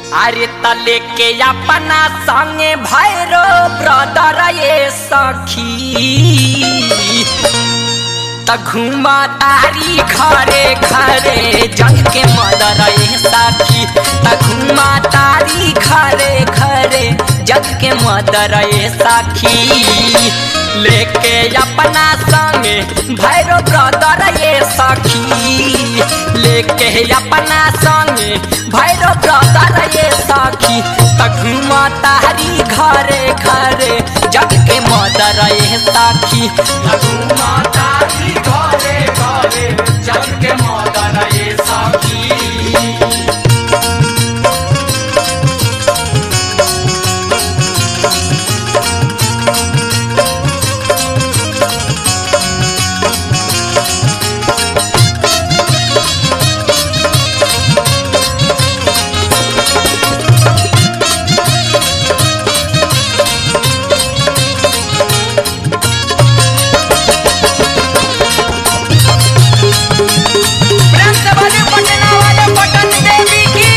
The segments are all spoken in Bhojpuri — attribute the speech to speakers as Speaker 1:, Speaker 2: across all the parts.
Speaker 1: अरे तले के अपना संगे भैरो ब्रदर ये सखी त घुमा तारी घरे घरे जग के मदर ये सखी त घुमा तारी घरे घरे जग के मदर ये सखी लेके अपना संगे भैरो ब्रदर ये सखी लेके अपना संगे भैरो ब्रदर ये सखी त घुमा तारी घरे घरे जग के मदर ये सखी त घुमा तारी घरे घरे जग के मदर ये सखी प्रेम से बोले पटना वाले पटन देवी की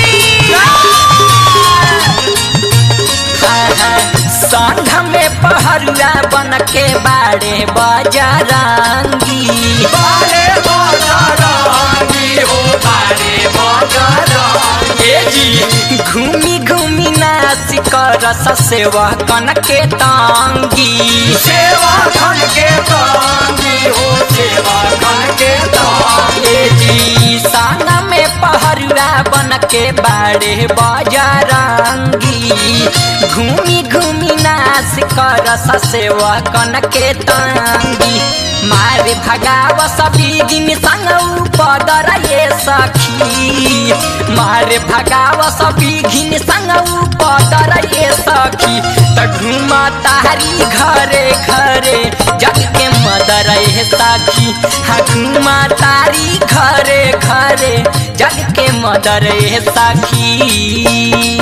Speaker 1: संघ में पहरुआ बन के बाड़े बजरंगी बाड़े बजरंगी हो बाड़े बजरंगी ए जी घूमी घूमी नाच कर सेवा कन के तांगी सेवा कन के तांगी हो सेवा कन के तांगी ए जी साना में पहरुआ बन के बाड़े बजरंगी घूमी घूमी नाच कर सेवा कन के तांगी मारे भगाव सभी दिन संग पदर ये सखी मारे भगाव सभी घिन संग पदर ये सखी त घुमा तारी घरे घरे जग के मदर ये सखी हा घुमा तारी घरे घरे जग के मदर ये सखी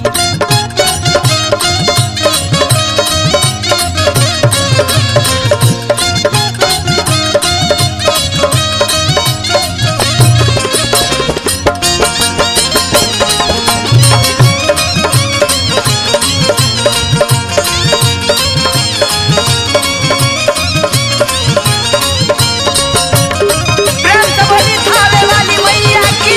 Speaker 1: प्रेम से बोली थावे वाली मैया की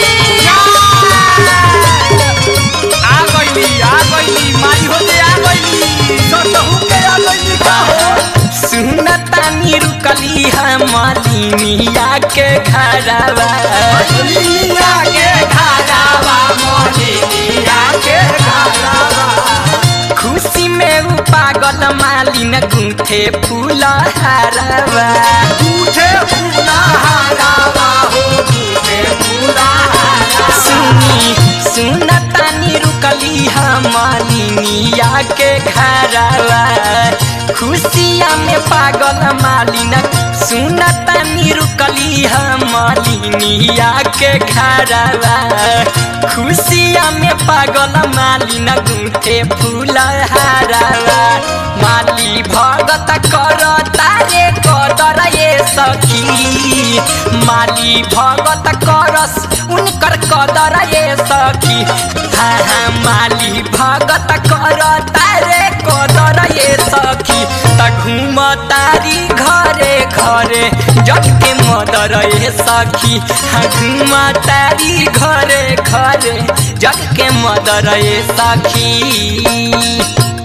Speaker 1: आ गईली आ गईली माई होते आ गईली सतहु के आ गईली का हो सुनता नी रुकली हम मालिनिया के घरवा मालिनिया के घरवा मालिनिया के घरवा खुशी में उ पागल मालिन गुंथे फूल हारवा गुंथे फूल हारवा हो गुंथे फूल हारवा सुनी सुनता नी रुकली हम मालिनिया के घरवा खुशिया में पागल मालिन सुनता नी रुकली हम मालिनिया के घरवा खुशिया में पागल मालिन गुंथे फूल हारवा माली भगत कर तारे कदर ये सखी माली भगत करस उनकर कदर ये सखी हाँ हाँ माली भगत कर तारे कदर ये सखी त घूम तारी घरे घरे जग के मदर ये सखी हाँ घूम तारी घरे घरे जग के मदर ये सखी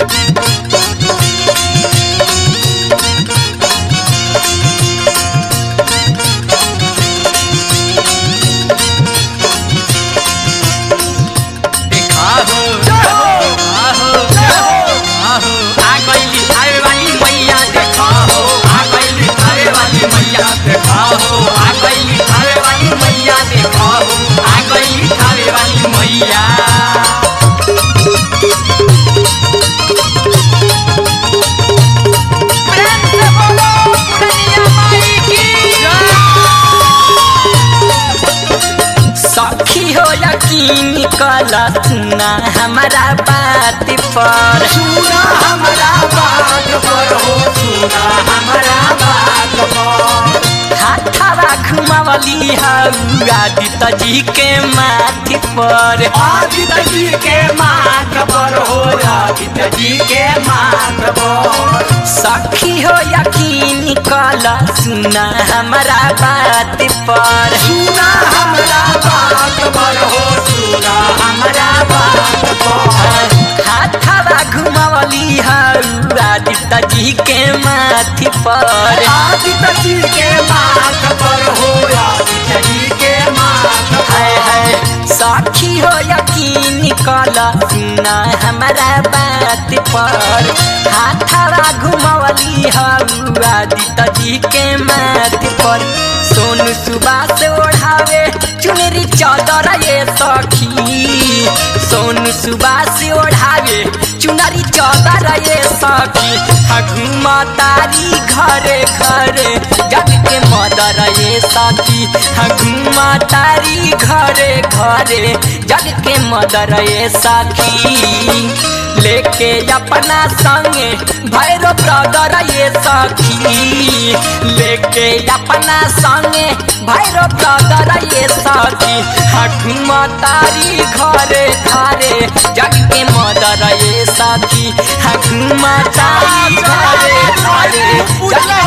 Speaker 1: देखा हो आहो आहो आ गईली आवे वाली मैया देखा हो आ गईली आवे वाली मैया देखा हो आ गईली आवे वाली मैया देखा हो आ गईली आवे वाली मैया प्रेम से बोलो पुरनिया माई की सखी हो यकीन कला सुना हमारा बात पर सुना हमारा बात पर हो सुना हमारा बात पर हाथावा घुमावली हऊ आदित्य जी के माथी पर आदित्य जी के
Speaker 2: सखी हो यकीन कला सुना हमारा बात पर
Speaker 1: सुना हमरा बात पर हो सुना हमरा बात पर
Speaker 2: हाथवा घुमावली आदित्य जी के माथी पर
Speaker 1: आदित्य जी के माथ पर हो आदित्य जी के माथ
Speaker 2: हाय
Speaker 1: पर
Speaker 2: हाय सखी हो यकीन कला सुना हमारा बात पर हाथवा घुमावली आदित्य जी के माथी पर सोनू सुबह से ओढ़ावे चुनरी चादर ये सखी सोनू सुबह से ओढ़ावे चुनरी चादर ये सखी हा घुमा तारी घरे घरे जग के मदर ये सखी हा घुमा तारी घरे घरे जग के मदर ये सखी लेके अपना संगे भैरव ब्रदर ये सखी लेके अपना संगे भैरव ब्रदर ये सखी हठुमा तारी घरे घरे जग के मदर ये सखी हठुमा तारी घरे घरे जग